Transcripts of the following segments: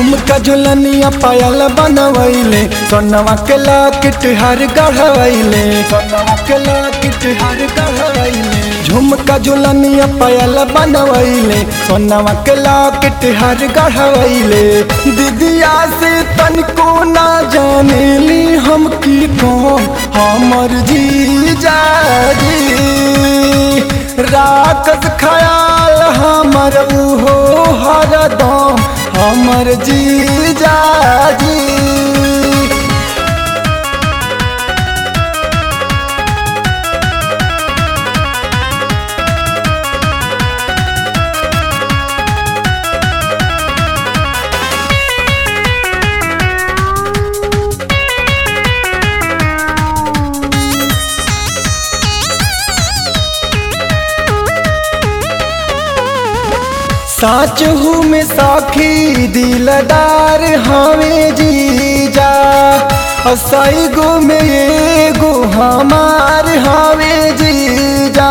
झुमका झुलनिया पायल बनवैले सोनवा के लॉकेट हर गढ़वैले सोनवा के लॉकेट हर गढ़वैले झुमका झुलनिया पायल बनवैले सोनवा के लॉकेट हर गढ़वैले दीदिया से तनको ना जानेली हम की कौन हमर जीजा जी राकस खयाल हमर उहो हरदम हमर जीजा जी साच हूँ में साखी दिलदार हमें जीजा असई गो में एगो हमार हमें जीजा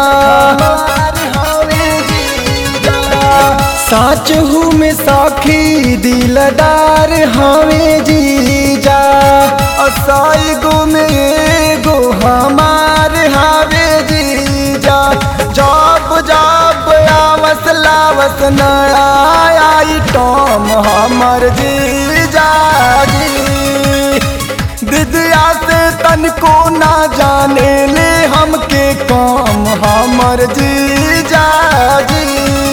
साच हूँ में साखी दिलदार हमें जीजा असई गो में एगो हमार हमें जीजा जब जब आवस लावस नया आइटम हमर जीजा जी दिदिया से तनको ना जाने ले हमके काम हमर जीजा जी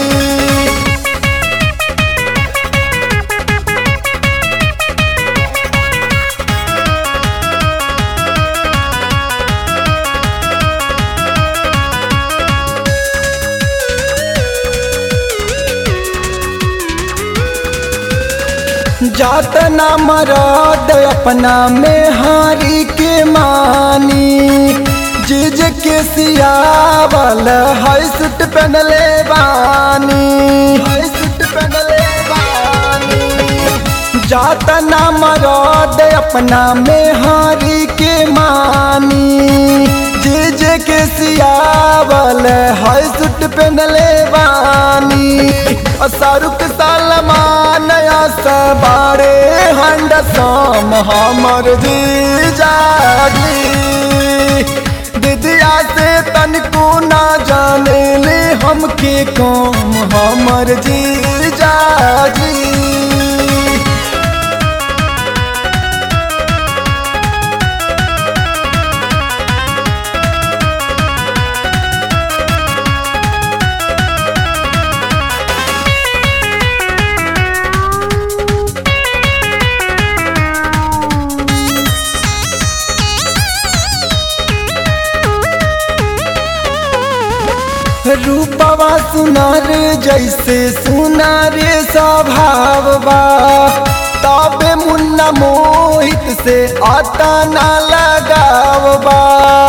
जात ना मराद अपना में हारी के मानी जिज के सियावल हाई सूट पहनले बानी हाई सूट पहनले बानी जात ना मराद अपना में हारी के मानी जिज के सियावल हाई सूट पहनले बानी शाहरुख सलमान सबारे हंड साम हमर जीजा जी दिदिया से तनको ना जाने ले हमके काम हमर जीजा जी रूपवा सुनार जैसे सुनार स्वभाव बा तबे मुन्ना मोहित से आता ना लगाव बा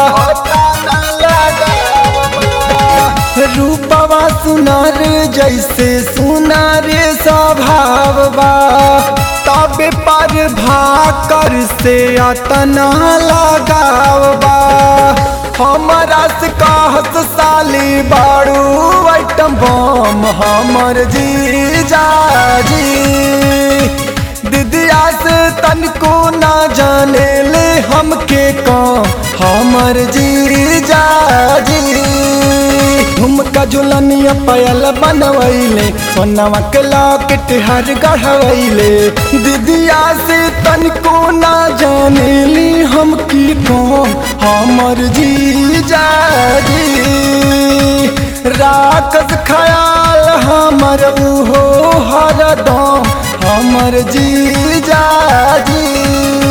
रूपवा सुनार जैसे सुनार स्वभाव बा तबे पर भाकर से आता ना लगाव बा हमारा से कहत साली बाड़ू आइटम बम हमर जीजा जी दिदिया से तनको ना जाने ले हमके कौन हमर जीजा जी झुमका झुलनिया पायल बनवैले सोनवा के लॉकेट हर गढ़वैले दीदिया से तनको ना जानेली हम की कौन हमर जीजा जी राकस खयाल हमर उहो हरदम हमर जीजा जी